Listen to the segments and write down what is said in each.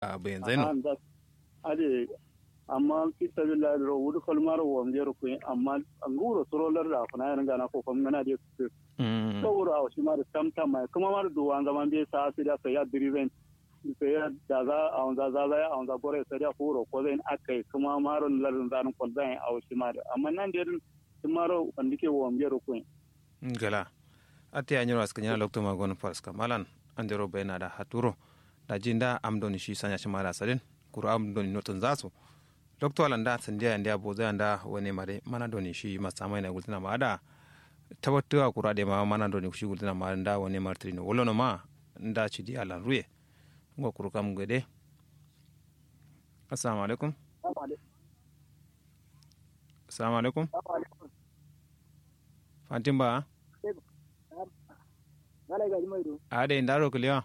a bayan zainu ade amma kita bila ro wudu kalmar wo ngero ko amma anguro sorolar da fana yan gana ko kom ngana de ko wuro aw shi mar tam tam mai kuma mar do an zaman be sa sai da sai ya driven sai ya da za a on za za ya on za gore sai da ko ko zai akai kuma maron larin zan ko zai aw shi mar amma nan de maro andike wo ngero ko gala ate anyoro aska nyana lokto magon paska malan andero bayna da haturo da jinda amdoni shi sanya shi mara sadin kuro amdoni noton zasu dokto alanda sandiya ndia boza anda wani mare mana doni shi masama ina gultina ma ada tabattuwa kura de ma mana doni shi gultina ma nda wani martiri no wolono ma nda ci di alan ruye ngo kuru kam gede assalamu alaikum assalamu alaikum fantin ba ade ndaro kuliya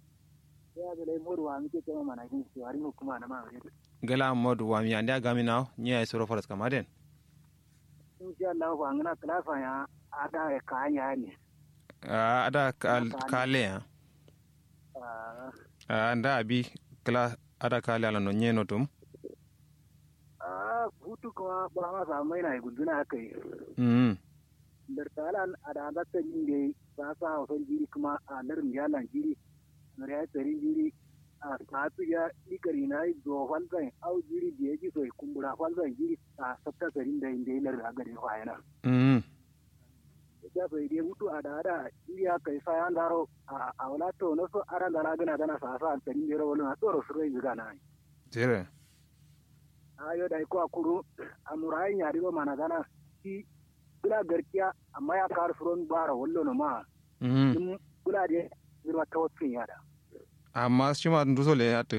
gala modu wa mi ande agami naw nya e soro faras kamaden insha Allah wa ngana klafa ya ada e kanya ni ada kale ya anda abi kala ada kale ala no nyeno tum ah hutu ko ba ma sa mai na guduna kai mm dartalan ada da tani ne sa sa hausan jiri kuma a larin yalan jiri na ya tsarin jiri a satu ya ikari na yi zo falzan au jiri da ya ji so kumbura falzan jiri a sabta tsarin da inda yalar da gari kwayana. mm ya so ide hutu a da da iya kai sa yan daro a wala to na so aran da na gana gana sa sa tsarin jira wani a tsoro su rai zuga na yi. tere ayo da ko akuru amurayin yari ba mana gana shi kula garkiya amma ya kar furon bara wallo no ma mm kula da zirma ta wasu yada amma shi ma nduso le atu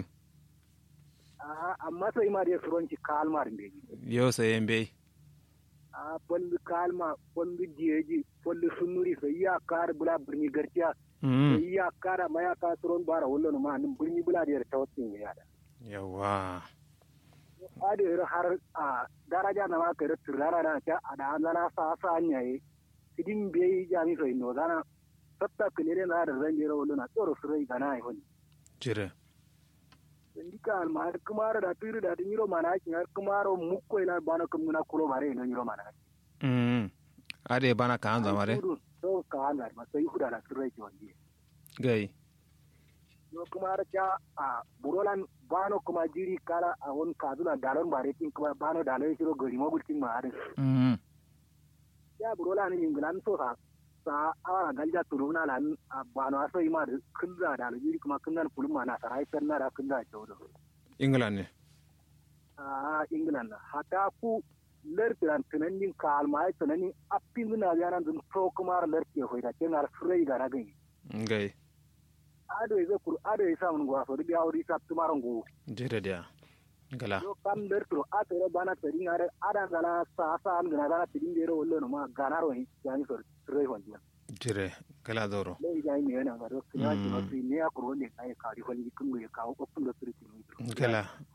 amma sai ma da furon ci kalmar ne yo sai embe a pollu kalma pollu jeji pollu sunuri sai ya kar bula birni garkiya mm sai ya kara ma ya ka furon bara wallo no ma nin birni bula da ta wasu yada yawa ade har a daraja na ma ka da turara na ta a da na sa sa nyaye sidin bai jami so ino zana satta kilere na da zan jira wala na tsoro su rai gana ai wani jire indika al ma har kumaro da turu da tin yiro mana kin har kumaro mukko ina bana kum na kulo bare ina yiro mana mm ade bana ka anza mare so ka anar ma sai huda da su rai ki wani gai yo kumaro ja a burolan bano kuma jiri kala a won kaduna dalon bare tin kuma bano dalon shiro gari mo gultin ma harin mm ya burola ni inglan so sa sa awara galja turuna la a bano aso ima da kunza da aljiri kuma kunzan kulma na sarai sanna da kunza jodo england ne a england na hata ku lertiran tunanin kalma ai tunanin appin na yana dun so kuma lerti hoida kenar surai ga na gani gai ado ize kur ado isa mun gwa so di awri sa tumaron go jire dia gala yo kam lertro atere bana tari ngare ada gana sa sa an gana gana tidin dero wollo no ma gana ro hi yani so surai hondi jire gala doro le ga mi yana ga do kina ji no ne ya kuro ne kai ka ri hondi kun ya kawo ko kun da sirri gala